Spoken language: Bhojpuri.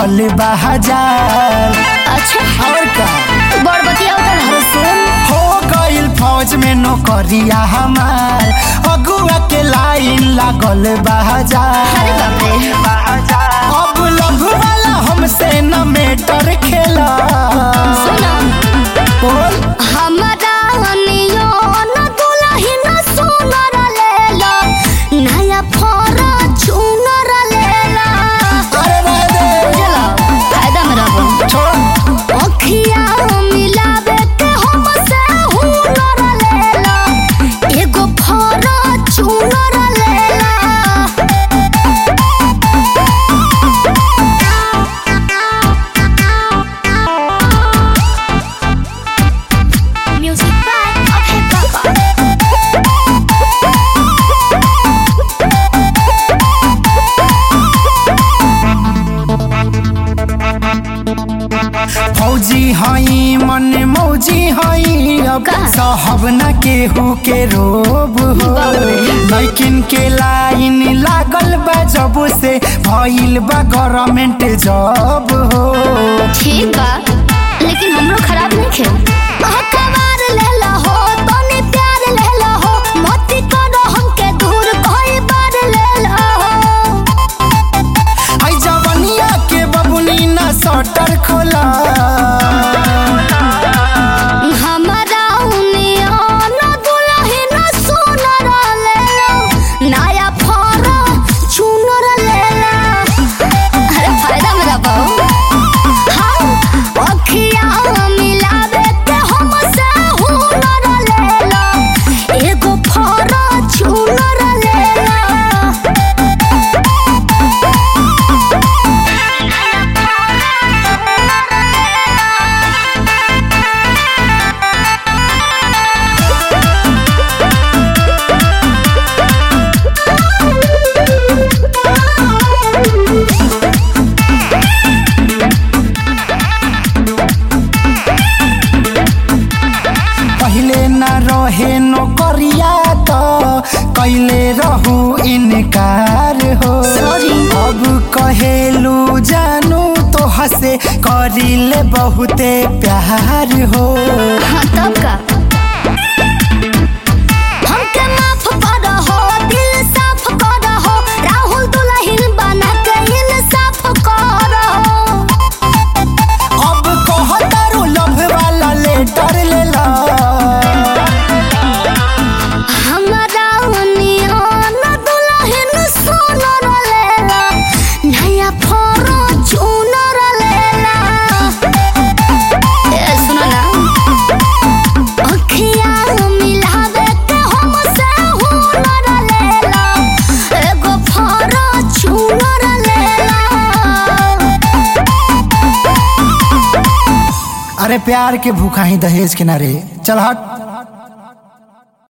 लागल बा हजार अच्छा और का बड़ बतिया अरे सुन हो गइल फौज में नौकरिया हमार अगुआ के लाइन लागल बा हजार अरे बाप रे अब लव वाला हमसे न मेटर खेला सुना बोल हमरा नियो न दुलही न सुनर लेला नया फरा चुनर लेला अरे रह दे बुझला फायदा में रहबो छोड़ अखिया मिलावे के हमसे हुनर लेला एगो फरा चुनर लेला म्यूजिक बाय अभय बाबा फौजी हई मन मौजी हई अब का? साहब न केहू के रोब हो बाप रे। लैकिन के लाइन लागल बा जब से भइल बा गवर्नमेंट जॉब हो ठीक बा लेकिन हमरो खराब नहीं खे अखबार लेला हो तनी प्यार लेला हो मत करो हमके दूर कोई बार लेला हो आई जवनिया के बबुनी ना सटर खोला हमरा उनिया न दुलही न सुनर लेला नया फरा चुनर लेला अरे फायदा में रहो हाँ अखिया मिलावे के हमसे हुनर लेला एगो फरा चुनर लेला पहले न रहे नौकरिया तो कैले रहू इनकार हो Sorry. अब कहेलू जानू तो हसे करिले बहुते प्यार हो हाँ तब का हमके माफ कर हो दिल साफ कर हो राहुल दुल्हन बना के इंसाफ कर हो अब कहतारू लव वाला लेटर लेला हमरा नियन दुल्हन सोनर लेला नया फोरो चुनर लेला ए सुनो ना अखिया मिलावे के हमसे हुनर लेला एगो फोरो चुनर लेला अरे प्यार के भूखा ही दहेज के ना रे चल हट